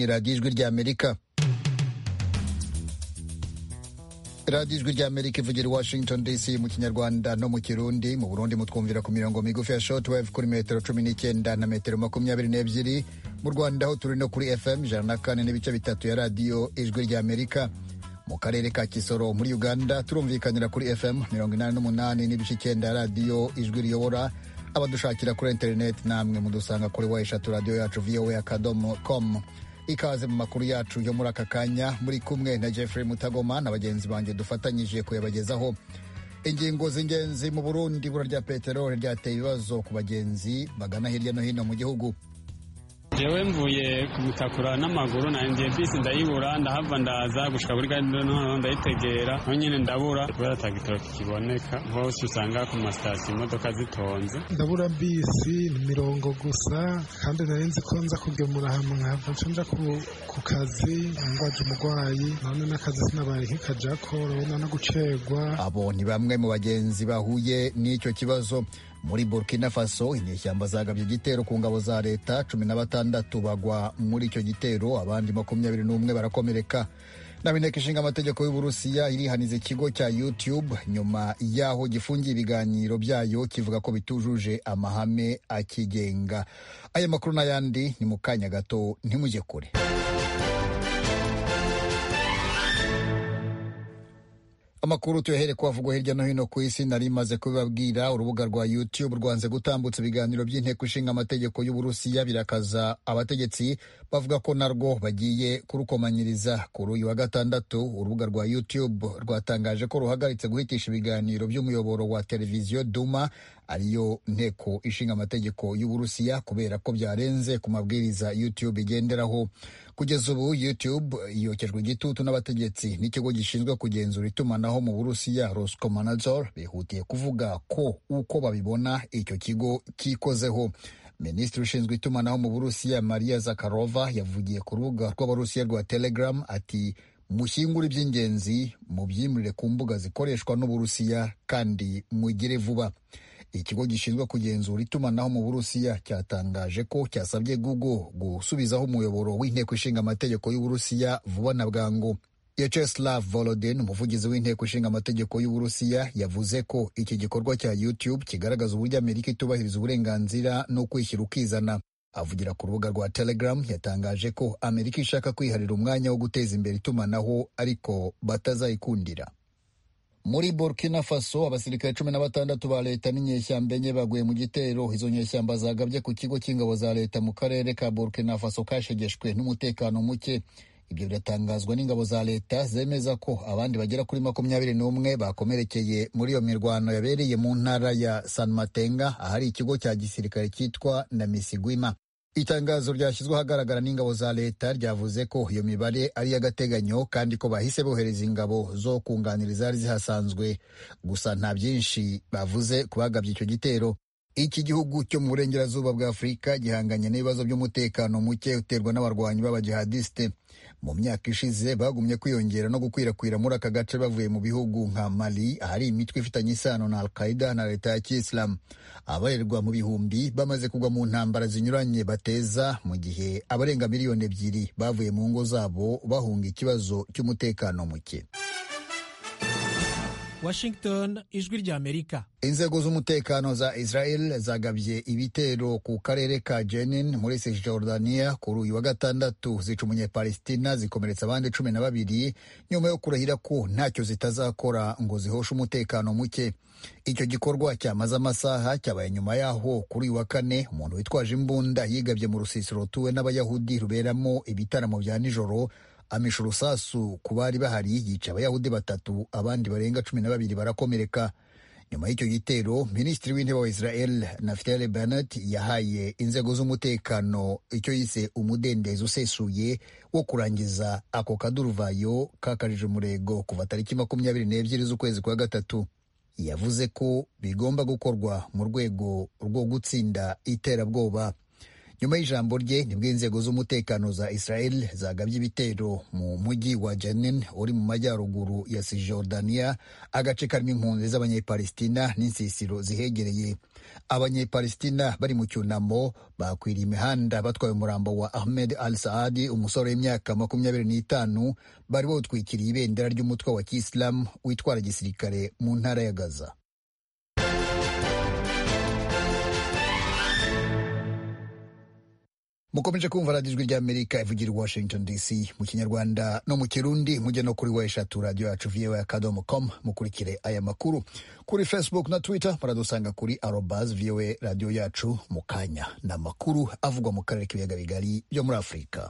ni radiyo ijwi ry'amerika radiyo ijwi ry'amerika ivugira i washington dc mu kinyarwanda no mu kirundi mu burundi mutwumvira ku mirongo migufi ya shortwave kuri metero cumi n'icyenda na metero makumyabiri n'ebyiri mu rwanda aho turi no kuri fm ijana na kane n'ibice bitatu ya radiyo ijwi ry'amerika mu karere ka kisoro muri uganda turumvikanira kuri fm mirongo inani n'umunani n'ibice icyenda ya radiyo ijwi riyobora abadushakira kuri interineti namwe mudusanga kuri wa eshatu radiyo yacu voa akadomo com ikaze mu makuru yacu yo muri aka kanya muri kumwe na jeffrey mutagoma na bagenzi banjye dufatanyije kuyabagezaho ingingo z'ingenzi mu burundi ibura rya peteroli ryateye ibibazo ku bagenzi bagana hirya no hino mu gihugu jewe mvuye kumutakura n'amaguru nanjye bisi ndayibura ndahava ndaza gushika kuri gare noneho ndayitegera naho nyine ndabura kubera ata gitoro kikiboneka hose usanga ku masitasiyo imodoka zitonze ndabura bisi ni mirongo gusa kandi nari nzi ko nza kugemura hamwe nkahava nca nja ku kazi ngwaje umurwayi none n'akazi sinabaye nk'ikajako urabona no gucerwa abo ni bamwe mu bagenzi bahuye n'icyo kibazo muri burkina faso inyeshyamba zagabye igitero ku ngabo za leta cumi na batandatu bagwa muri icyo gitero abandi makumyabiri n'umwe barakomereka naho inteko ishinga amategeko y'uburusiya irihaniza ikigo cya youtube nyuma y'aho gifungiye ibiganiro byayo kivuga ko bitujuje amahame akigenga aya makuru n'ayandi ni mu kanya gato ntimujye kure amakuru tuyahere ko avugwa hirya no hino ku isi nari maze kubibabwira urubuga rwa youtube rwanze gutambutsa ibiganiro by'inteko ishinga amategeko y'uburusiya birakaza abategetsi bavuga ko narwo bagiye kurukomanyiriza kuri uyu wa gatandatu urubuga rwa youtube rwatangaje ko ruhagaritse guhitisha ibiganiro by'umuyoboro wa televiziyo duma ariyo nteko ishinga amategeko y'uburusiya kubera ko byarenze ku mabwiriza youtube igenderaho kugeza ubu youtube yokejwe igitutu n'abategetsi n'ikigo gishinzwe kugenzura itumanaho mu burusiya roscomonazor bihutiye kuvuga ko uko babibona icyo kigo kikozeho minisitiri ushinzwe itumanaho mu burusiya maria zakarova yavugiye ku rubuga rw'abarusiya rwa telegram ati mushyingure iby'ingenzi mubyimurire ku mbuga zikoreshwa n'uburusiya kandi mugire vuba ikigo gishinzwe kugenzura itumanaho mu burusiya cyatangaje ko cyasabye google gusubizaho umuyoboro w'inteko ishinga amategeko y'uburusiya vuba na bwangu yacheslav volodin umuvugizi w'inteko ishinga amategeko y'uburusiya yavuze ko iki gikorwa cya youtube kigaragaza uburyo amerika itubahiriza uburenganzira no kwishyira ukizana avugira ku rubuga rwa telegram yatangaje ko amerika ishaka kwiharira umwanya wo guteza imbere itumanaho ariko batazayikundira muri burkina faso abasirikare cumi na batandatu ba leta n'inyeshyamba enye baguye mu gitero izo nyeshyamba zagabye ku kigo cy'ingabo za leta mu karere ka burkina faso kashegeshwe n'umutekano muke ibyo biratangazwa n'ingabo za leta zemeza ko abandi bagera kuri makumyabiri n'umwe bakomerekeye muri iyo mirwano yabereye mu ntara ya san matenga ahari ikigo cya gisirikare cyitwa na misigwima itangazo ryashyizwe ahagaragara n'ingabo za leta ryavuze ko iyo mibare ari iy'agateganyo kandi ko bahise bohereza ingabo zo kunganira izari zihasanzwe gusa nta byinshi bavuze ku bagabye icyo gitero iki gihugu cyo mu burengerazuba bwa afurika gihanganye n'ibibazo by'umutekano muke uterwa n'abarwanyi b'abajihadisite mu myaka ishize bagumye kwiyongera no gukwirakwira muri aka gace bavuye mu bihugu nka mali ahari imitwe ifitanye isano na al-qaida na leta ya kisilamu abarerwa mu bihumbi bamaze kugwa mu ntambara zinyuranye bateza mu gihe abarenga miliyoni ebyiri bavuye mu ngo zabo bahunga ikibazo cy'umutekano muke Washington ijwi ry'Amerika inzego z'umutekano za Israel zagabye ibitero ku karere ka Jenin muri Cisjordania kuri uyu wa gatandatu zica umunyepalestina zikomeretsa abandi cumi na babiri nyuma yo kurahira ko ntacyo zitazakora ngo zihoshe umutekano muke icyo gikorwa cyamaze amasaha cyabaye nyuma yaho kuri uyu wa kane umuntu witwaje imbunda yigabye mu rusisiro rutuwe n'abayahudi ruberamo ibitaramo bya nijoro amisha urusasu ku bari bahari yica abayahudi batatu abandi barenga cumi na babiri barakomereka nyuma y'icyo gitero minisitiri w'intebe wa israel naftali bennett yahaye inzego z'umutekano icyo yise umudendezo usesuye wo kurangiza ako kaduruvayo kakajije umurego kuva tariki makumyabiri n'ebyiri z'ukwezi kwa gatatu yavuze ko bigomba gukorwa mu rwego rwo gutsinda iterabwoba nyuma y'ijambo rye nibwo inzego z'umutekano za israel zagabye ibitero mu mujyi wa jenin uri mu majyaruguru ya cisjordania agace karimo impunzi z'abanyepalestina n'insisiro zihegereye abanyepalestina bari mu cyunamo bakwiriye imihanda batwaye umurambo wa ahmed al saadi umusore w'imyaka makumyabiri n'itanu bari bawutwikiriye ibendera ry'umutwe wa kisilamu witwara gisirikare mu ntara ya gaza mukomeje kumva radiyo ijwi ry'amerika ivugira i washington dc mu kinyarwanda no mu kirundi mujye no kuri wa eshatu radiyo yacu voa akadomo com mukurikire aya makuru kuri facebook na twitter muradusanga kuri arobas voa radiyo yacu mu kanya ni amakuru avugwa mu karere k'ibiyaga bigari byo muri afurika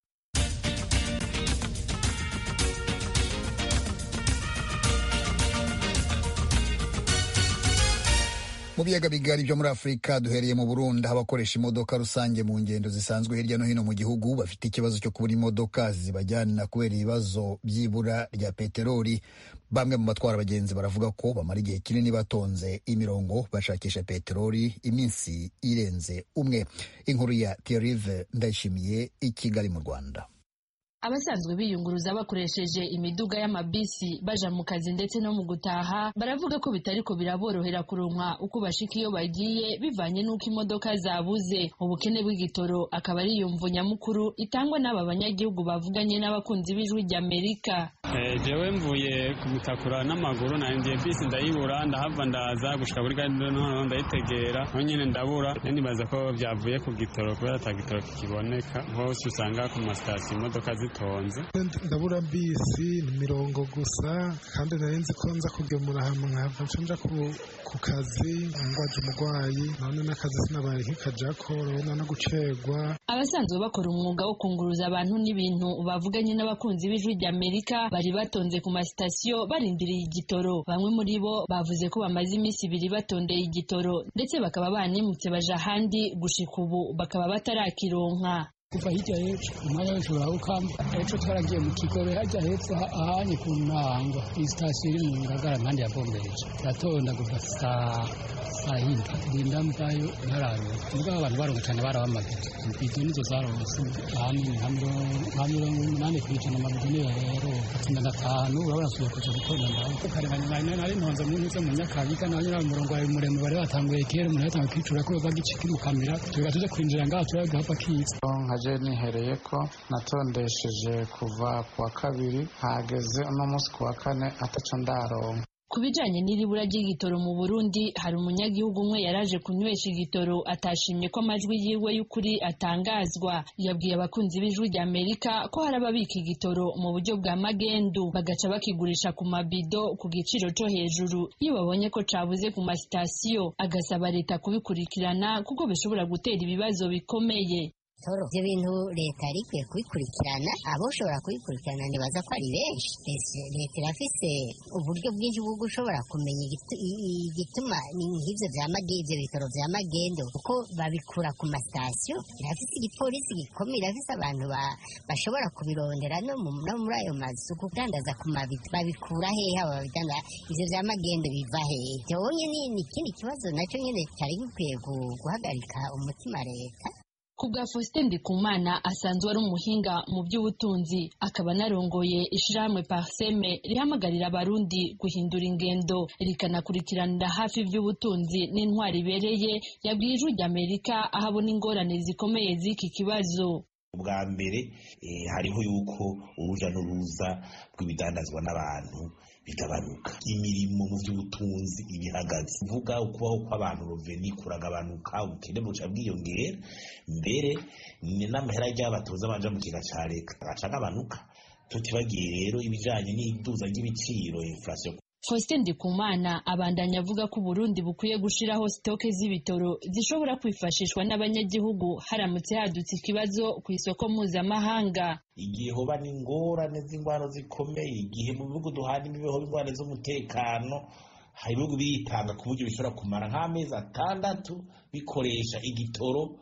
mu biyaga bigari byo muri afurika duhereye mu burundi aho abakoresha imodoka rusange mu ngendo zisanzwe hirya no hino mu gihugu bafite ikibazo cyo kubura imodoka zibajyana kubera ibibazo by'ibura rya peteroli bamwe mu batwara abagenzi baravuga ko bamara igihe kinini batonze imirongo bashakisha peteroli iminsi irenze umwe inkuru ya tierive ndayishimiye i kigali mu rwanda abasanzwe biyunguruza bakoresheje imiduga y'amabisi baja mu kazi ndetse no mu gutaha baravuga ko bitariko biraborohera kuronka uko bashika iyo bagiye bivanye n'uko imodoka zabuze ubukene bw'igitoro akaba ari iyo mvu nyamukuru itangwa n'aba banyagihugu bavuganye n'abakunzi b'ijwi ry'amerika jewe mvuye kumutakura n'amaguru nandiye bisi ndayibura ndahava ndaza gushika kuri gare noneho ndayitegera aho nyine ndabura nibaza ko byavuye ku gitoro kubera ata gitoro kikiboneka hose usanga ku masitasiyo imodoka zitonze ndabura bisi ni mirongo gusa kandi nari nzi ko nza kugemura hamwe nkahava nca ku kazi ngwaje umurwayi none n'akazi sinabaye nk'ikajako urabona no gucegwa abasanzwe bakora umwuga wo kunguruza abantu n'ibintu bavuganye n'abakunzi b'ijwi ry'amerika bari batonze ku masitasiyo barindiriye igitoro bamwe muri bo bavuze ko bamaze iminsi ibiri batondeye igitoro ndetse bakaba banimutse baja ahandi gushika ubu bakaba batarakironka kuva hirya hepfo umwanya wese urawukamba ejo twaragiye mu kigobe hajya hepfo ahanye ku ntango iyi sitasiyo iri mu ngagara impande ya bombereje iratonda kuva saa saa yindi linda mvayo ntararonka mugabo abantu baronka cyane barabamaze ibido nizo zaronse ahanini nka mirongo umunani ku ijana amabido niyo yaronka cumi na gatanu urabona suye kuja gutonda ndaho karenganya nari nari ntonze mu ntuze mu nyakabiga naho nyine umurongo wawe muremure bari batanguye kera umuntu yatanguye kwicura ko bagikirukamira tuba tuje kwinjira ngaho turagahapa kiza nkaje nihereye ko natondesheje kuva ku wa kabiri hageze uno munsi ku wa kane ataco ndaronka ku bijanye n'iribura ry'igitoro mu Burundi hari umunyagihugu umwe yaraje kunywesha igitoro atashimye ko amajwi yiwe y'ukuri atangazwa yabwiye abakunzi b'ijwi rya Amerika ko hari ababika igitoro mu buryo bwa magendu bagaca bakigurisha ku mabido ku giciro co hejuru iyo babonye ko cabuze ku masitasiyo agasaba leta kubikurikirana kuko bishobora gutera ibibazo bikomeye toro ibyo bintu leta yari ikwiye kubikurikirana aboshobora kubikurikirana ntibaza ko ari benshi leta irafise uburyo bwinshi bwo gushobora kumenya igituma nk'ibyo bya ibyo bitaro bya magendo kuko babikura ku masitasiyo irafise igipolisi gikomeye irafise abantu bashobora kubirondera no muri ayo mazu kudandaza ku mabido babikura hehe abo babidandaza ibyo bya magendo biva hehe ibyo nyine ni ikindi kibazo nacyo nyine cyari gikwiye guhagarika umutima leta ku bwa Faustin Ndikumana asanzwe ari umuhinga mu by'ubutunzi akaba anarongoye ishirahamwe Parseme rihamagarira abarundi guhindura ingendo rikanakurikiranira hafi iby'ubutunzi n'intwari ibereye yabwiye ijwi ry'Amerika aho abona ingorane zikomeye z'iki kibazo ubwa mbere hariho yuko uruja n'uruza rw'ibidandazwa n'abantu bigabanuka imirimo mu by'ubutunzi ibihagaze uvuga ukubaho kw'abantu roveni kuragabanuka ubukene buca bwiyongera mbere n'amahera ry'abatoza banja mu kiga ca leta agaca agabanuka tutibagiye rero ibijanye n'iduza ry'ibiciro inflation Faustin Ndikumana abandanya avuga ko Burundi bukwiye gushiraho stoke z'ibitoro zishobora kwifashishwa n'abanyagihugu haramutse hadutse ikibazo ku isoko mpuzamahanga igihe hoba n'ingorane z'ingwano zikomeye igihe mu bihugu duhana imibeho ingorane z'umutekano hari ibihugu biritanga ku buryo bishobora kumara nk'amezi atandatu bikoresha igitoro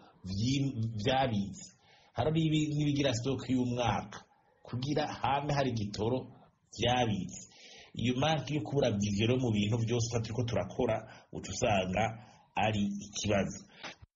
vyabitse hari n'ibigira stoke y'umwaka kugira hame hari igitoro vyabitse iyo mpamvu yo kubura vivero mu bintu byose turiko turakora uca usanga ari ikibazo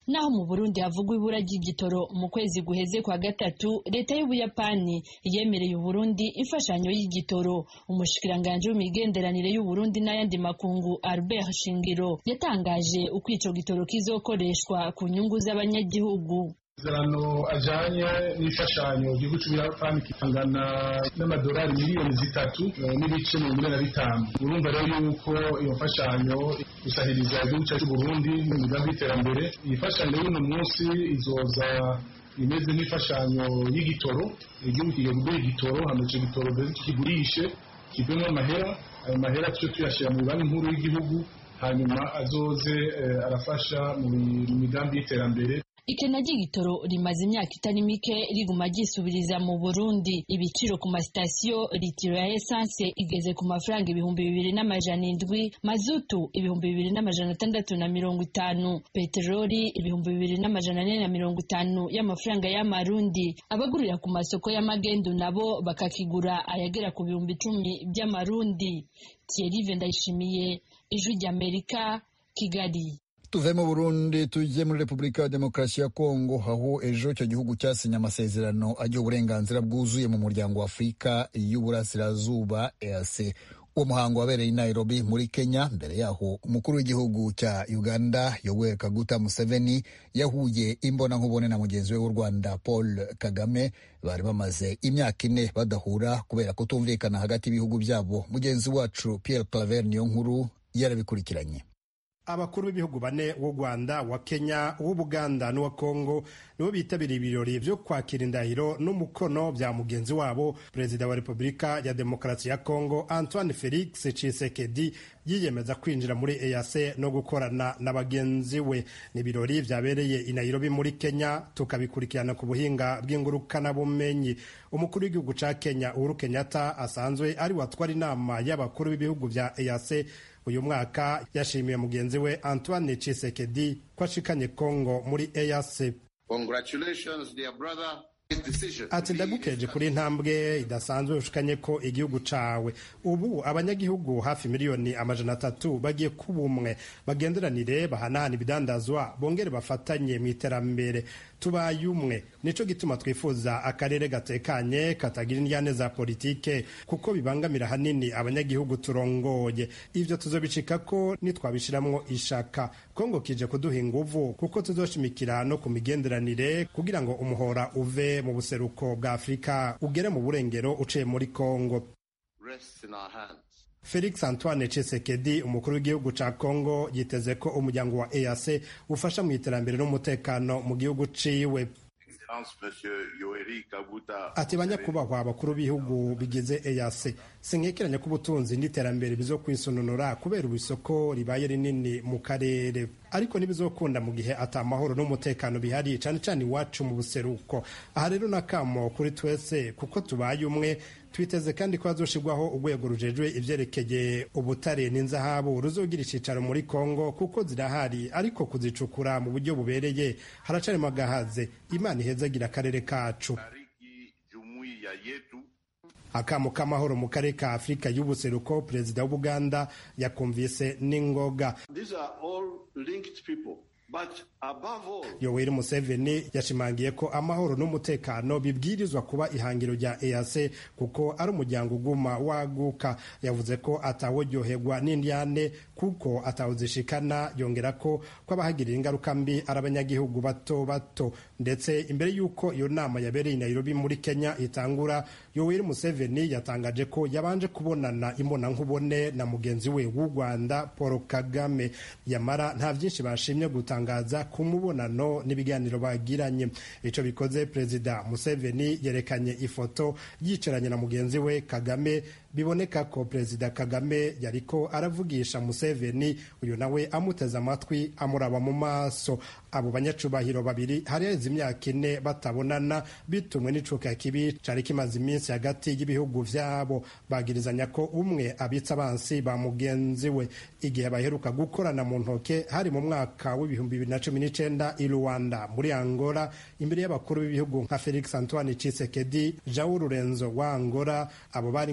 naho mu burundi havugwa ibura ry'igitoro mu kwezi guheze kwa gatatu leta y'ubuyapani yemereye uburundi imfashanyo y'igitoro umushikiranganji w'imigenderanire y'uburundi n'ayandi makungu albert shingiro yatangaje uko ico gitoro kizokoreshwa ku nyungu z'abanyagihugu amasezerano ajanye n'imfashanyo igihugu c'ubuyapani kingana n'amadolari miliyoni zitatu n'ibice mirongo ine na bitanu urumva rero yuko iyo mfashanyo isahiriza igihugu cyacu c'uburundi mu migambi y'iterambere iyi mfashanyo y'uno munsi izoza imeze nk'imfashanyo y'igitoro igihugu kigiye kugura igitoro hama ico gitoro mbere tukigurishe kivemo amahera ayo mahera tuce tuyashira mu banki nkuru y'igihugu hanyuma azoze arafasha mu migambi y'iterambere ikena ry'igitoro rimaze imyaka itari mike riguma ryisubiriza mu burundi ibiciro ku masitasiyo litiro ya esanse igeze ku mafaranga ibihumbi bibiri n'amajana indwi mazutu ibihumbi bibiri n'amajana atandatu na mirongo itanu peteroli ibihumbi bibiri n'amajana ane na mirongo itanu y'amafaranga y'amarundi abagurira ku masoko y'amagendu nabo bakakigura ayagera ku bihumbi icumi by'amarundi thierry ndayishimiye ijwi ry'amerika kigali tuve mu burundi tujye muri repubulika ya demokarasi ya kongo aho ejo icyo gihugu cyasinye amasezerano agiha uburenganzira bwuzuye mu muryango wa afurika y'uburasirazuba eac uwo muhango wabereye i nairobi muri kenya mbere yaho umukuru w'igihugu cya uganda yoweri kaguta museveni yahuye imbonankubone na mugenzi we w'u rwanda paul kagame bari bamaze imyaka ine badahura kubera kutumvikana hagati y'ibihugu byabo mugenzi wacu pierre claver niyo nkuru yarabikurikiranye abakuru b'ibihugu bane w'u rwanda wa kenya uw'ubuganda n'uwa kongo nibo bitabiriye ibirori byo kwakira indahiro n'umukono bya mugenzi wabo perezida wa repubulika ya demokarasi ya kongo antoine felix tshisekedi yiyemeza kwinjira muri eac no gukorana na bagenzi we ni ibirori byabereye i nairobi muri kenya tukabikurikirana ku buhinga bw'ingurukanabumenyi umukuru w'igihugu cya kenya uhuru kenyatta asanzwe ari watwara inama y'abakuru b'ibihugu bya eac uyu mwaka yashimiye mugenzi we antoine Tshisekedi ko ashikanye congo muri eac ati ndagukeje kuri intambwe idasanzwe ushikanye ko igihugu cawe ubu abanyagihugu hafi miliyoni amajana atatu bagiye kuba umwe bagenderanire bahanahana ibidandazwa bongere bafatanye mu iterambere tubaye umwe nico gituma twifuza akarere gatekanye katagira indyane za politike kuko bibangamira hanini abanyagihugu turongoye ivyo tuzobicika ko nitwabishiramwo ishaka kongo kije kuduha inguvu kuko tuzoshimikira no ku migenderanire kugira ngo umuhora uve mu buseruko bwa afurika ugere mu burengero uciye muri kongo felix antoine Tshisekedi umukuru w'igihugu ca congo yiteze ko umuryango wa eac ufasha mu iterambere n'umutekano mu gihugu ciwe ati banyakubahwa abakuru b'ibihugu bigize eac sinkekeranya ko ubutunzi n'iterambere bizo kwisununura kubera ubu isoko ribaye rinini mu karere ariko ntibizokunda mu gihe ata amahoro n'umutekano bihari cane cane iwacu mu buseruko aha rero nakamo kuri twese kuko tubaye umwe twiteze kandi ko hazoshirwaho urwego rujejwe ivyerekeye ubutare n'inzahabu ruzogira icicaro muri kongo kuko zirahari ariko kuzicukura mu buryo bubereye haracarimo agahaze imana ihezagira akarere kacu akamo k'amahoro mu karere ka afurika y'ubuseruko perezida w'ubuganda yakumvise n'ingoga yoweri museveni yashimangiye ko amahoro n'umutekano bibwirizwa kuba ihangiro rya eac kuko ari umuryango uguma waguka yavuze ko atawuryoherwa n'indyane kuko atawuzishikana yongera ko ko abahagirira ingaruka mbi ari abanyagihugu bato bato ndetse imbere y'uko iyo nama yabereye i nairobi muri kenya itangura yoweri museveni yatangaje ko yabanje kubonana imbonankubone na mugenzi we w'u rwanda paul kagame yamara nta byinshi bashimye gutangaza ku mubonano n'ibiganiro bagiranye icyo bikoze perezida museveni yerekanye ifoto yicaranye na mugenzi we kagame biboneka ko perezida kagame yariko aravugisha museveni uyu nawe amuteze amatwi amuraba mu maso abo banyacubahiro babiri hari haheze imyaka ine batabonana bitumwe n'icuka kibi cari kimaze iminsi hagati y'ibihugu vyabo bagirizanya ko umwe abitsa abansi ba mugenzi we igihe baheruka gukorana mu ntoke hari mu mwaka w'ibihumbi bibiri na cumi n'icenda i rwanda muri angola imbere y'abakuru b'ibihugu nka felix antoine cisekedi jawu rurenzo wa angola abo bari nk'abahuza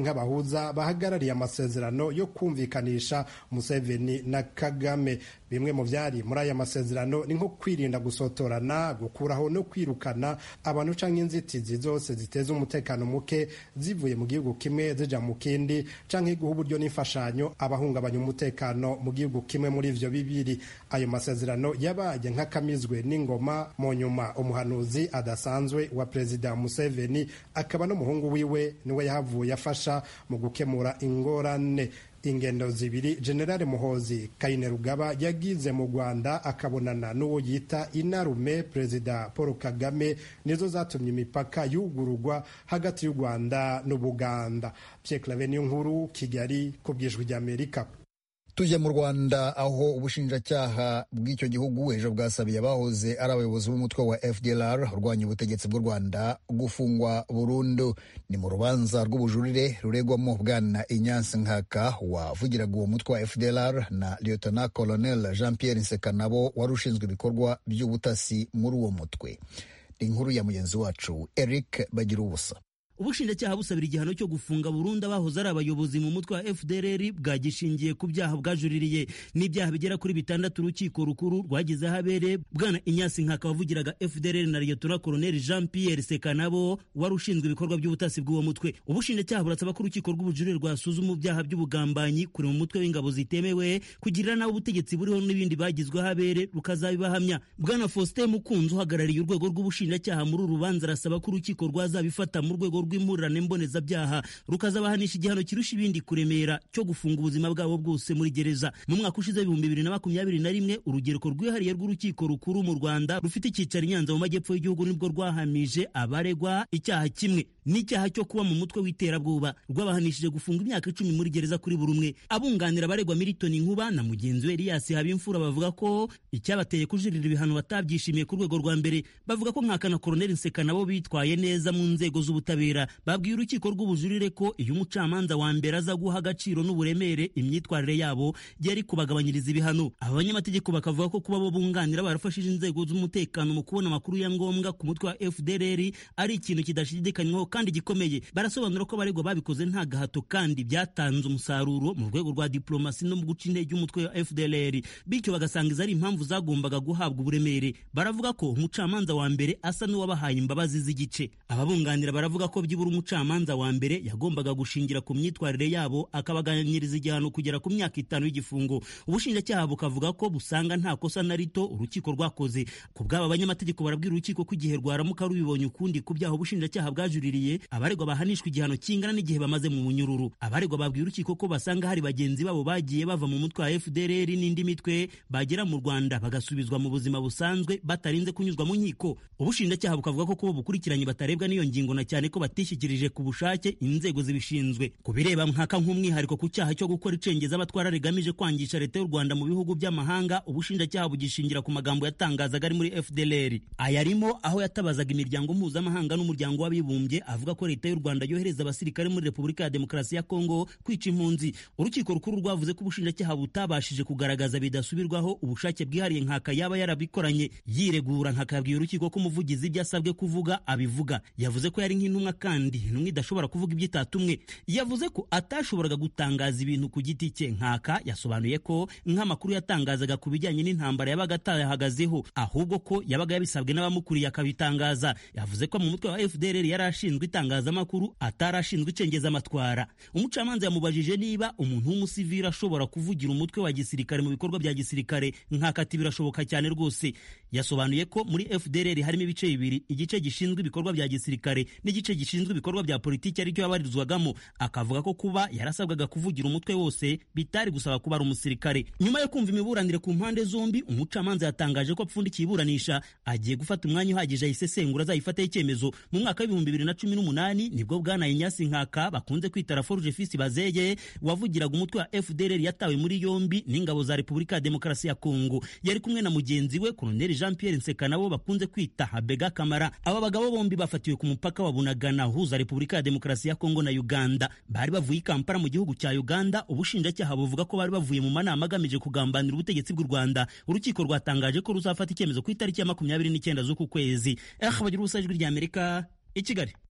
abahuza bahagarariye amasezerano yo kumvikanisha museveni na kagame bimwe mu byari muri aya masezerano ni nko kwirinda gusotorana gukuraho no kwirukana abantu canke inzitizi zose ziteza umutekano muke zivuye mu gihugu kimwe zija mu kindi canke guha uburyo n'imfashanyo abahungabanya umutekano mu gihugu kimwe muri ivyo bibiri ayo masezerano yabaye nk'akamizwe n'ingoma mu nyuma umuhanuzi adasanzwe wa perezida museveni akaba n'umuhungu wiwe niwe yahavuye afasha mu gukemura ingorane ingendo zibiri generale muhozi kainerugaba yagize mu rwanda akabonana n'uwo yita inarume perezida paul kagame nizo zatumye imipaka yugururwa hagati y'u rwanda n'ubuganda pierre clave niyo nkuru kigali ku bwijwi ry'amerika tujye mu rwanda aho ubushinjacyaha bw'icyo gihugu ejo bwasabiye abahoze ari abayobozi b'umutwe wa fdlr urwanya ubutegetsi bw'u rwanda gufungwa burundu ni mu rubanza rw'ubujurire ruregwamo bwana inyansi nkaka wavugiraga uwo mutwe wa fdlr na lieutenant colonel jean pierre nsekanabo wari ushinzwe ibikorwa by'ubutasi muri uwo mutwe ni inkuru ya mugenzi wacu eric bagira ubusa ubushinjacyaha busabira igihano cyo gufunga burundu abahoze ari abayobozi mu mutwe wa fdrr bwagishingiye ku byaha bwajuririye n'ibyaha bigera kuri bitandatu urukiko rukuru rwagize ahabere bwana inyasi nkaka wavugiraga fdrr na liyetora koloneli jean pierre sekanabo wari ushinzwe ibikorwa by'ubutasi bw'uwo mutwe ubushinjacyaha burasaba ko urukiko rw'ubujurire rwasuzuma ibyaha by'ubugambanyi kure mu mutwe w'ingabo zitemewe kugirira nawe ubutegetsi buriho n'ibindi bagizwe ahabere rukazabibahamya bwana faustin mukunzi uhagarariye urwego rw'ubushinjacyaha muri uru rubanza arasaba ko urukiko rwazabifata mu rwego rw'impurirane mbonezabyaha rukazabahanisha igihano kirusha ibindi kuremera cyo gufunga ubuzima bwabo bwose muri gereza mu mwaka ushize ibihumbi bibiri na makumyabiri na rimwe urugereko rwihariye rw'urukiko rukuru mu rwanda rufite icyicaro i nyanza mu majyepfo y'igihugu nibwo rwahamije abaregwa icyaha kimwe n'icyaha cyo kuba mu mutwe w'iterabwoba rwabahanishije gufunga imyaka icumi muri gereza kuri buri umwe abunganira abaregwa militoni nkuba na mugenzi we eliyasi habimfura bavuga ko icyabateye kujurira ibihano batabyishimiye ku rwego rwa mbere bavuga ko nkaka na koroneli nseka nabo bitwaye neza mu nzego z'ubutabera babwiye urukiko rw'ubujurire ko iyo umucamanza wa mbere aza guha agaciro n'uburemere imyitwarire yabo yari kubagabanyiriza ibihano aba banyamategeko bakavuga ko kuba bo bunganira barafashije inzego z'umutekano mu kubona amakuru ya ngombwa ku mutwe wa fdrr ari ikintu kidashidikanywaho kandi gikomeye barasobanura ko abaregwa babikoze nta gahato kandi byatanze umusaruro mu rwego rwa diplomasi no mu guca intege umutwe wa fdrr bityo bagasanga izo ari impamvu zagombaga guhabwa uburemere baravuga ko umucamanza wa mbere asa n'uwabahaye imbabazi z'igice ababunganira baravuga ko byibura umucamanza wa mbere yagombaga gushingira ku myitwarire yabo akabaganyiriza igihano kugera ku myaka itanu y'igifungo ubushinjacyaha bukavuga ko busanga nta kosa na rito urukiko rwakoze ku bw'aba banyamategeko barabwira urukiko ko igihe rwaramuka rubibonye ukundi ku byaha ubushinjacyaha bwajuririye abaregwa bahanishwa igihano kingana n'igihe bamaze mu munyururu abaregwa babwiye urukiko ko basanga hari bagenzi babo bagiye bava mu mutwe wa fdrr n'indi mitwe bagera mu rwanda bagasubizwa mu buzima busanzwe batarinze kunyuzwa mu nkiko ubushinjacyaha bukavuga ko kubo bukurikiranye batarebwa n'iyo ngingo na cyane ko batishyikirije ku bushake inzego zibishinzwe ku bireba nkaka nk'umwihariko ku cyaha cyo gukora icengeza abatwara rigamije kwangisha leta y'u rwanda mu bihugu by'amahanga ubushinjacyaha bugishingira ku magambo yatangazaga ari muri fdlr aya arimo aho yatabazaga imiryango mpuzamahanga n'umuryango w'abibumbye avuga ko leta y'u rwanda yohereza abasirikare muri repubulika ya demokarasi ya kongo kwica impunzi urukiko rukuru rwavuze ko ubushinjacyaha butabashije kugaragaza bidasubirwaho ubushake bwihariye nkaka yaba yarabikoranye yiregura nkakabwiye urukiko ko umuvugizi ibyo asabwe kuvuga abivuga yavuze ko yari nk'intumwa kandi intumwa idashobora kuvuga ibyo itatumwe yavuze ko atashoboraga gutangaza ibintu ku giti cye nkaka yasobanuye ko nk'amakuru yatangazaga ku bijyanye n'intambara yabaga atayahagazeho ahubwo ko yabaga yabisabwe n'abamukuriye akabitangaza yavuze ko mu mutwe wa fdr yari ashinzwe itangazamakuru atari ashinzwe icengezamatwara umucamanza yamubajije niba umuntu w'umusivili ashobora kuvugira umutwe wa gisirikare mu bikorwa bya gisirikare nkaka ati birashoboka cyane rwose yasobanuye ko muri fdr harimo ibice bibiri igice gishinzwe ibikorwa bya gisirikare n'igice gishinzwe ibikorwa bya politiki aricyo yabarizwagamo akavuga ko kuba yarasabwaga kuvugira umutwe wose bitari gusaba kuba ari umusirikare nyuma yo kumva imiburanire ku mpande zombi umucamanza yatangaje ko apfundikiye iburanisha agiye gufata umwanya uhagije ayisesengura azayifataho icyemezo mu mwaka w'ibihumbi bibiri na cumi n'umunani nibwo bwana inyasi nkaka bakunze kwita raforuje fisi bazeye wavugiraga umutwe wa fdr yatawe muri yombi n'ingabo za repubulika ya demokarasi ya kongo yari kumwe na mugenzi we koloneli jean pierre nseka nabo bakunze kwita habega kamara aba bagabo bombi bafatiwe ku mupaka wa bunagana uhuza repubulika ya demokarasi ya kongo na uganda bari bavuye i kampala mu gihugu cya uganda ubushinjacyaha buvuga ko bari bavuye mu manama agamije kugambanira ubutegetsi bw'u rwanda urukiko rwatangaje ko ruzafata icyemezo ku itariki ya makumyabiri n'icyenda z'uku kwezi eh bagira ubusa ijwi ry'amerika i kigali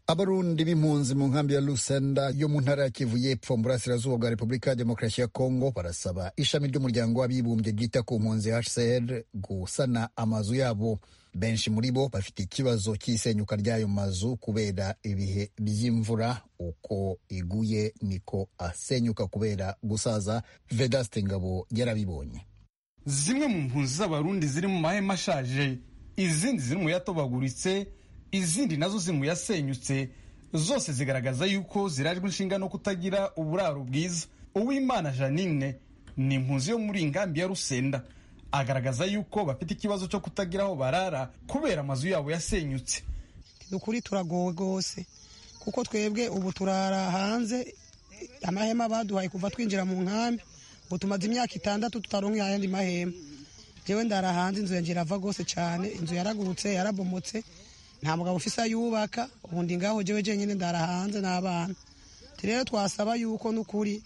abarundi b'impunzi mu nkambi ya lusenda yo mu ntara ya kivu y'epfo mu burasirazuba bwa repubulika ya demokarasi ya kongo barasaba ishami ry'umuryango w'abibumbye ryita ku mpunzi hcr gusana amazu yabo benshi muri bo bafite ikibazo cy'isenyuka ry'ayo mazu kubera ibihe by'imvura uko iguye niko asenyuka kubera gusaza vedaste ngabo yarabibonye zimwe mu mpunzi z'abarundi ziri mu mahema ashaje izindi ziri mu yatobaguritse izindi nazo ziri mu yasenyutse zose zigaragaza yuko zirajwe inshinga no kutagira uburaro bwiza uwimana janine ni impunzi yo muri ingambi ya rusenda agaragaza yuko bafite ikibazo cyo kutagira aho barara kubera amazu yabo yasenyutse ukuri turagowe rwose kuko twebwe ubu turara hanze amahema baduhaye kuva twinjira mu nkambi ubu tumaze imyaka itandatu tutaronka ayandi mahema jewe ndara hanze inzu yanjye irava rwose cyane inzu yaragurutse yarabomotse nta mugabo ufise ayubaka ubu ndi ngaho jewe jenyine ndara hanze n'abana rero twasaba yuko n'ukuri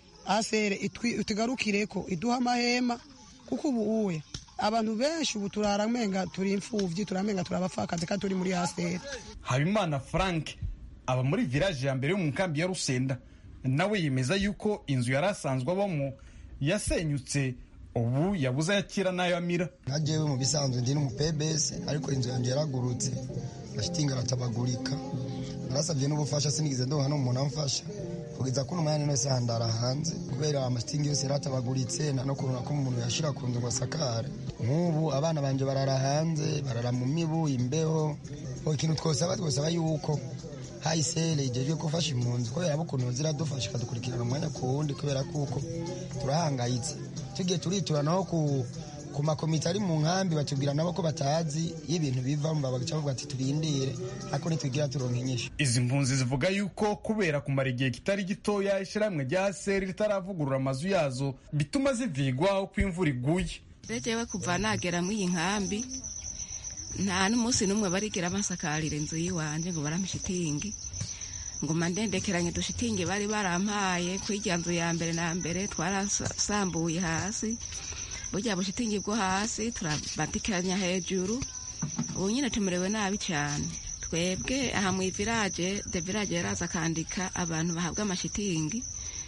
asere itugarukire ko iduha amahema kuko ubu uwe abantu benshi ubu turaramenga turi imfuvyi turamenga turabapfakazi kandi turi muri asere habimana frank aba muri village ya mbere yo mu nkambi ya rusenda nawe yemeza yuko inzu yari asanzwe abamo yasenyutse ubu yabuze ayakira n'ayo amira nkajewe mu bisanzwe ndi n'umupebesi ariko inzu yanjye yaragurutse mashitingi aratabagurika narasabye n'ubufasha sinigeze ndonka n'umuntu amfasha kugeza kuno mwanya nose handara hanze kubera amashitingi yose yaratabaguritse nta no kubona ko umuntu yashira ku nzu ngo asakare nk'ubu abana banje barara hanze barara mu mibu imbeho ikintu twosaba twosaba yuko hayisere ijejwe gufasha impunzi kubera abo ukuntu ziradufasha ikadukurikirana umwanya ku wundi kubera kuko turahangayitse tugiye turitura naho ku ku makomite ari mu nkambi batubwira nabo ko batazi iyo ibintu bivamo bagaca bavuga ati turindire ariko ntitwigira turonka inyishu izi mpunzi zivuga yuko kubera kumara igihe kitari gitoya ishyirahamwe rya seri ritaravugurura amazu yazo bituma zivigwa uko imvura iguye rejewe kuva nagera muri iyi nkambi nta n'umunsi n'umwe barigera basakarira inzu y'iwanjye ngo barampe shitingi ngo mandendekeranye dushitingi bari barampaye ku irya nzu ya mbere na mbere twarasambuye hasi burya bushitingi bwo hasi turabandikiranya hejuru ubu nyine tumerewe nabi cyane twebwe aha mu ivirage de virage yaraza akandika abantu bahabwa amashitingi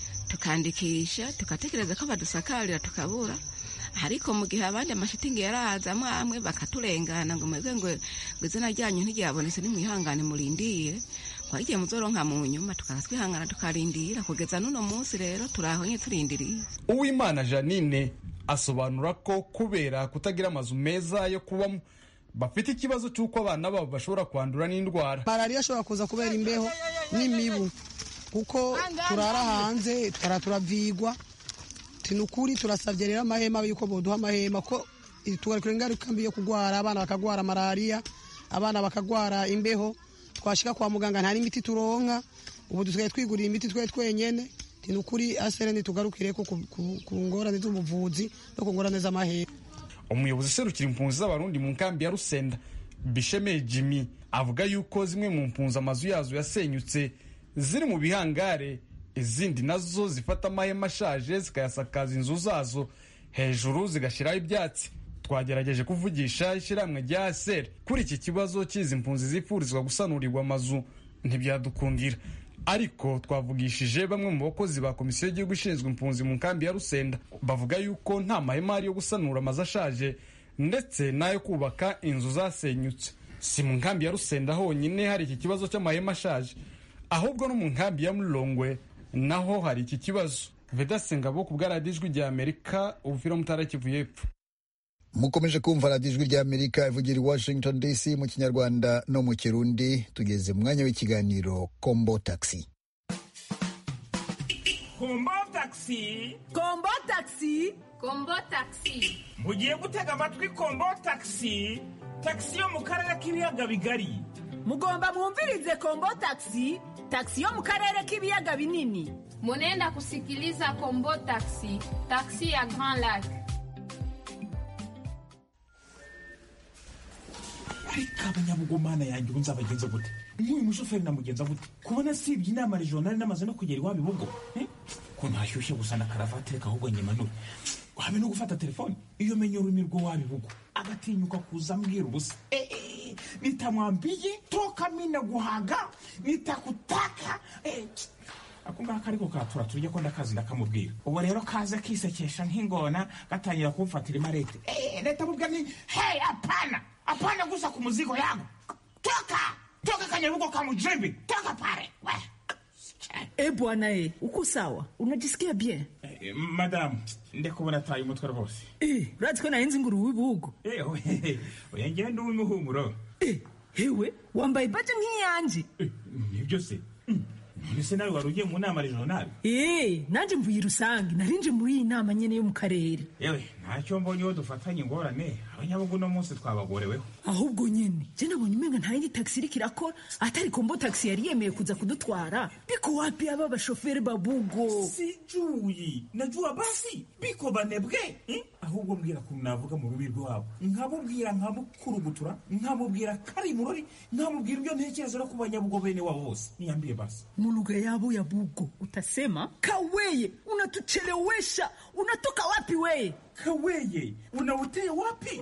tukandikisha tugatekereza ko badusakarira tukabura ariko mu gihe abandi amashitingi yaraza amwe amwe bakaturengana ngo mwebwe ngo izina ryanyu ntiryabonetse nimwihangane murindire twagiye muzoronka mu nyuma tukaza twihangana tukarindira kugeza n'uno munsi rero turaho nye turindiriye uwimana janine asobanura ko kubera kutagira amazu meza yo kubamo bafite ikibazo cy'uko abana babo bashobora kwandura n'indwara malariya ashobora kuza kubera imbeho n'imibu kuko turara hanze tukara turavigwa ni ukuri turasabye rero amahema yuko boduha amahema ko tugarukira ingaruka mbi yo kurwara abana bakagwara malariya abana bakagwara imbeho twashika kwa muganga nta n'imiti turonka ubu dusigaye twigurira imiti twe twenyene ni ukuri asere ntitugarukire ko ku ngorane z'ubuvuzi no ku ngorane z'amahera umuyobozi userukira impunzi z'abarundi mu nkambi ya rusenda bishemeye jimmy avuga yuko zimwe mu mpunzi amazu yazo yasenyutse ziri mu bihangare izindi nazo zifata amahema ashaje zikayasakaza inzu zazo hejuru zigashyiraho ibyatsi twagerageje kuvugisha ishyirahamwe rya aseri kuri iki kibazo cy'izi mpunzi zifurizwa gusanurirwa amazu ntibyadukundira ariko twavugishije bamwe mu bakozi ba komisiyo y'igihugu ishinzwe impunzi mu nkambi ya rusenda bavuga yuko nta mahema ari yo gusanura amazu ashaje ndetse n'ayo kubaka inzu zasenyutse si mu nkambi ya rusenda honyine hari iki kibazo cy'amahema ashaje ahubwo no mu nkambi ya murongwe naho hari iki kibazo vedase ngabo ku bwaradiyo ijwi rya amerika ubufira mutara kivu y'epfo mukomeje kumva radiyo ijwi rya amerika ivugira i washington dc mu kinyarwanda no mu kirundi tugeze mu mwanya w'ikiganiro kombo taxi kombo taxi kombo taxi kombo taxi mugiye gutega amatwi kombo taxi taxi yo mu karere k'ibiyaga bigari mugomba mwumvirize kombo taxi taxi yo mu karere k'ibiyaga binini munenda kusikiliza kombo taxi taxi ya grand lac ariko abanyabugumana yanjye ubu nzabagenza gute nk'uyu mushoferi namugenza gute kubona sibye inama regionali namaze no kugera iwabo ibugo ko ntashyushye gusa na karavate reka ahubwo nyimanure habe no gufata telefone iyo menye ururimi rwo wabo ibugo agatinyuka kuza ambwira ubusa eh, nitamwambie toka mi naguhaga nitakutaka eh, ako ngako ariko katura turya ko ndakazi ndakamubwira ubu rero kaza kisekesha nk'ingona gatangira kumfatira imarete eh, leta mubwira ni hey hapana hapana gusa ku muzigo yangu toka toka kanyarugo ka mujembe toka pale we E bwana e, uko sawa? Unajisikia bien? Eh, madamu ndekubona ataye umutwe rwose Eh, urazi ko nahenze inguru w'ibugo. Eh, oye, oya ngende uw'imuhumuro Hewe, wambaye baje nk'iyanje. nibyo se Mm, none se nawe wari ugiye mu nama regionale Eh, nanje mvuye rusange, narinje muri iyi nama nyene yo mu karere. yewe ntacyo mbonye uwo dufatanye ingorane abanyabugu uno munsi twabagoreweho ahubwo nyene je nabonye umenga nta yindi taxi iriko irakora atari kombo taxi yari yemeye kuza kudutwara biko wapi aba bashoferi babugo sijuyi najua basi biko banebwe eh? ahubwo mbwira kuntu navuga mu rubi rwabo nkamubwira nkamukurugutura nkamubwira kari murori nkamubwira ibyo ntekereza no ku banyabugo bene wabo bose niyambie basi mu lugha yabo ya bugo utasema kaweye unatuchelewesha unatoka wapi weye kaweye unauteye wapi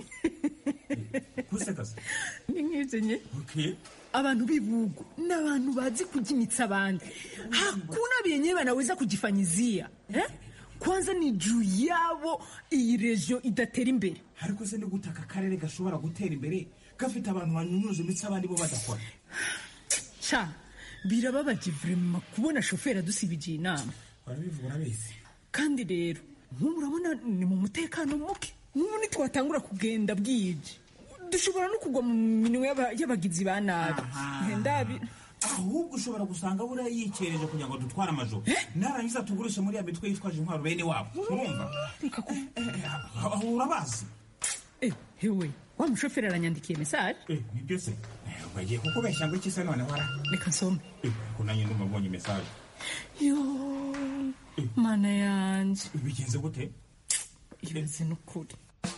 kusekaza ni nk'ivyo nye okay abantu b'ibugo ni abantu bazi kujimitsa abandi hakuna vyenyewe wanaweza kujifanyizia eh? kwanza ni juu yabo iyi regio idatera imbere ariko se ni gute aka karere gashobora gutera imbere gafite abantu banyunyuza imitsi abandi bo badakora ca birababaje vrema kubona shoferi adusibije inama barabivuga urabizi kandi rero nk'ubu urabona ni mu mutekano muke nk'ubu nitwatangura kugenda bwije dushobora no kugwa mu minwe y'aba- y'abagizi ba nabi ndabi ahubwo ushobora gusanga buriya yikereje kugira ngo dutware amajoro narangiza tugurishe muri ya mitwe yitwaje intwaro bene wabo urumva aho urabazi Eh, hewe wa mushoferi aranyandikiye mesaje nibyo se Eh, bagiye kukubeshya ngo iki se none wara reka nsome ko nanjye ndumva mbonye mesaje yo mana yanje bigenze gute irenze n'ukuri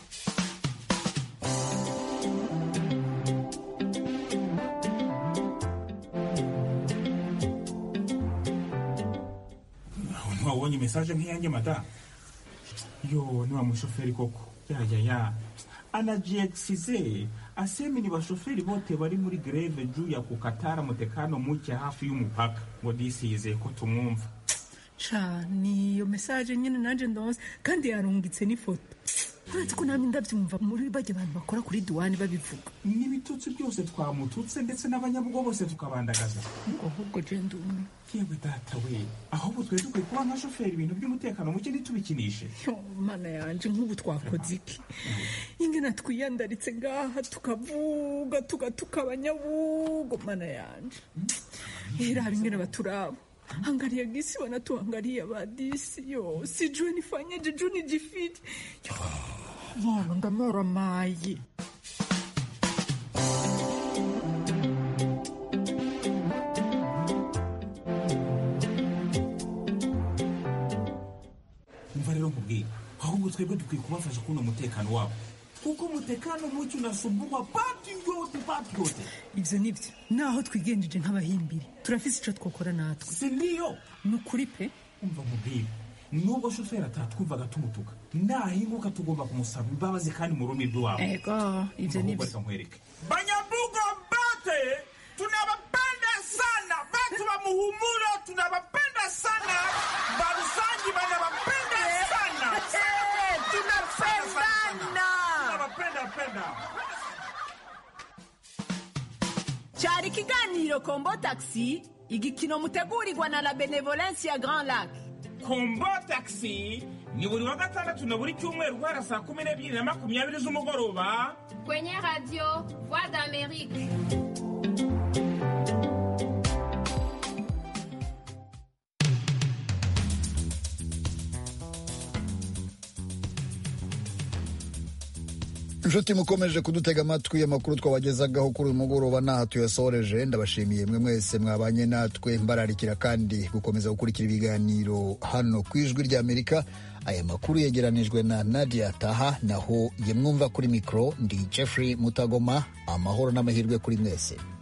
aho ntiwabonye mesaje nk'iyanjye madamu yo ni wa mushoferi koko yayaya anajiekisize asemi ni bashoferi bote bari muri greve juu ya kukatara mutekano muke hafi y'umupaka ngo disi yizeye ko tumwumva ca ni iyo mesaje nyine nanje ndonse kandi yarungitse n'ifoto uretse ko namwe ndabyumva muri bajya abantu bakora kuri duwani babivuga n'ibitutsi byose twamututse ndetse n'abanyabugo bose tukabandagaza ahubwo je ndumwe yewe data we ahubwo twari dukwiye kuba nka shoferi ibintu by'umutekano muke ntitubikinishe Yo, mana yanje nk'ubu twakoze iki ingena twiyandaritse ngaha tukavuga tugatuka abanyabugo mana yanje iraba ingene baturaba angalia gisi wanatuangalia badisi yo sijue nifanyeje juu nijifiti Yo, Bwana ndamera mayi umva rero nkubwira ahubwo twebwe dukwiye kubafasha kubona umutekano wabo kuko umutekano muke unasumbugwa pati yote pati yote ivyo nivyo naho twigenjeje nk'abahimbiri turafise ico twokora natwe si niyo ni ukuri pe umva nkubwira nubwo shoferi atatwumvaga tumutuka nahinguka tugomba kumusaba imbabazi kandi mu rurimi rw'iwabo ego ivyo Ahubwo nivyo reka nkwereke banyabugo bate tunawapenda sana batu wa muhumuro tunawapenda sana barusangi banawapenda sana tunapendana tunawapenda penda cyari ikiganiro kombo taxi igikino mutegurirwa na la benevolence ya grand lac kombo taxi ni buri wa gatandatu na buri cyumweru guhera saa kumi n'ebyiri na makumyabiri z'umugoroba Kwenye radio Voix d'Amérique. inshuti mukomeje kudutega amatwi amakuru twabagezagaho kuri uyu mugoroba n'aha tuyasoreje ndabashimiye mwe mwese mwabanye natwe mbararikira kandi gukomeza gukurikira ibiganiro hano ku ijwi ry'amerika aya makuru yegeranijwe na nadia taha naho ye mwumva kuri mikoro ndi jeffrey mutagoma amahoro n'amahirwe kuri mwese